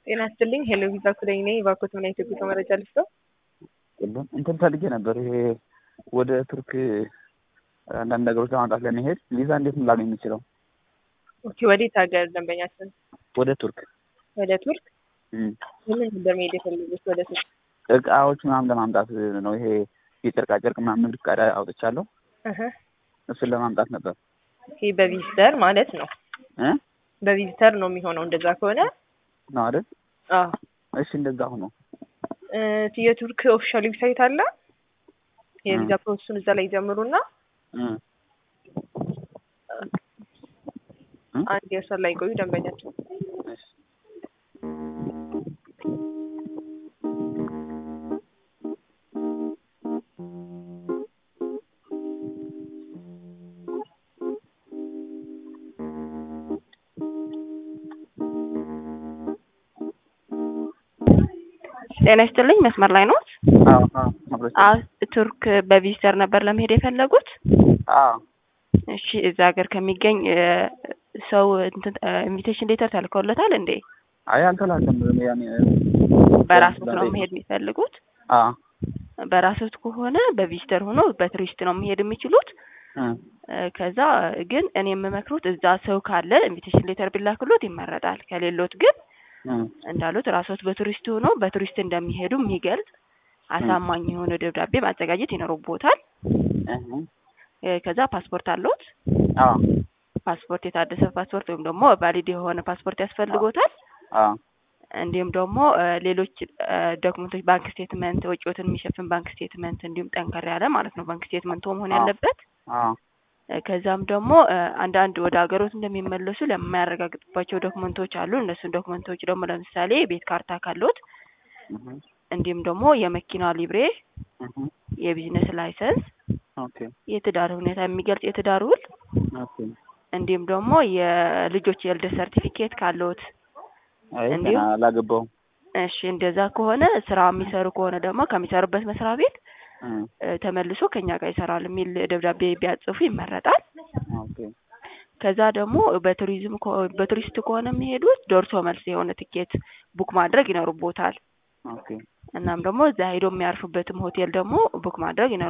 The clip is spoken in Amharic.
ጤና ይስጥልኝ ሄሎ ቪዛ ኩለኝ ነኝ። እባክዎት ምን አይነት የጉዞ መረጃ ልስጠው? የለም እንትን ፈልጌ ነበር። ይሄ ወደ ቱርክ አንዳንድ ነገሮች ለማምጣት ለመሄድ ቪዛ እንዴት ነው ላገኝ የምችለው? ኦኬ ወዴት ሀገር ደንበኛችን? ወደ ቱርክ ወደ ቱርክ እም። ምን ነበር መሄድ የፈለጉት ወደ ቱርክ? እቃዎች ምናምን ለማምጣት ነው። ይሄ የጨርቃ ጨርቅ ምናምን ንግድ ፈቃድ አውጥቻለሁ። እህ እሱን ለማምጣት ነበር ይሄ በቪዚተር ማለት ነው። እ በቪዚተር ነው የሚሆነው እንደዛ ከሆነ ነው አይደል? አዎ እሺ እንደዛ ሆኖ እ የቱርክ ኦፊሻል ዌብሳይት አለ። የቪዛ ፕሮሰሱን እዛ ላይ ጀምሩና እ አንድ የሰር ላይ ቆዩ ደንበኛቸው እሺ ጤና ይስጥልኝ መስመር ላይ ኖት? አዎ አዎ አብረሽ አዎ ቱርክ በቪዚተር ነበር ለመሄድ የፈለጉት? አዎ እሺ እዛ ሀገር ከሚገኝ እ ሰው እንትን ኢንቪቴሽን ሌተር ተልከውለታል እንዴ? አይ አልተላከም። ያኔ በራስዎት ነው መሄድ የሚፈልጉት? አዎ በራስዎት ከሆነ በቪዚተር ሆኖ በቱሪስት ነው መሄድ የሚችሉት። እ እ ከዛ ግን እኔ የምመክሩት እዛ ሰው ካለ ኢንቪቴሽን ሌተር ቢላክሎት ይመረጣል። ከሌሎት ግን እ እንዳሉት ራስዎት በቱሪስት ሆኖ በቱሪስት እንደሚሄዱ የሚገልጽ አሳማኝ የሆነ ደብዳቤ ማዘጋጀት ይኖርቦታል። እህ እ ከዛ ፓስፖርት አለዎት? አዎ ፓስፖርት የታደሰ ፓስፖርት ወይም ደግሞ ቫሊድ የሆነ ፓስፖርት ያስፈልጎታል። አዎ እንዲሁም ደግሞ እ ሌሎች እ ዶክመንቶች ባንክ ስቴትመንት፣ ወጪዎትን የሚሸፍን ባንክ ስቴትመንት እንዲሁም ጠንከር ያለ ማለት ነው ባንክ ስቴትመንቶ መሆን አዎ። ያለበት። አዎ እ ከዛም ደግሞ እ አንዳንድ ወደ ሀገሮት እንደሚመለሱ ለማያረጋግጥባቸው ዶክመንቶች አሉ። እነሱን ዶክመንቶች ደግሞ ለምሳሌ ቤት ካርታ ካሎት፣ እህ እንዲሁም ደግሞ የመኪና ሊብሬ፣ እህ የቢዝነስ ላይሰንስ፣ ኦኬ የትዳር ሁኔታ የሚገልጽ የትዳር ውል ኦኬ እንዲሁም ደግሞ የልጆች የልደት ሰርቲፊኬት ካሎት አይ ገና እንዲሁም አላገባውም። እሺ እንደዛ ከሆነ ስራ የሚሰሩ ከሆነ ደግሞ ከሚሰሩበት መስሪያ ቤት እ እ ተመልሶ ከኛ ጋር ይሰራል የሚል ደብዳቤ ቢያጽፉ ይመረጣል። ኦኬ ከዛ ደግሞ በቱሪዝም ከሆ- በቱሪስት ከሆነ የሚሄዱት ደርሶ መልስ የሆነ ትኬት ቡክ ማድረግ ይኖርቦታል። ኦኬ እናም ደግሞ እዛ ሄዶ የሚያርፉበትም ሆቴል ደግሞ ቡክ ማድረግ ይኖር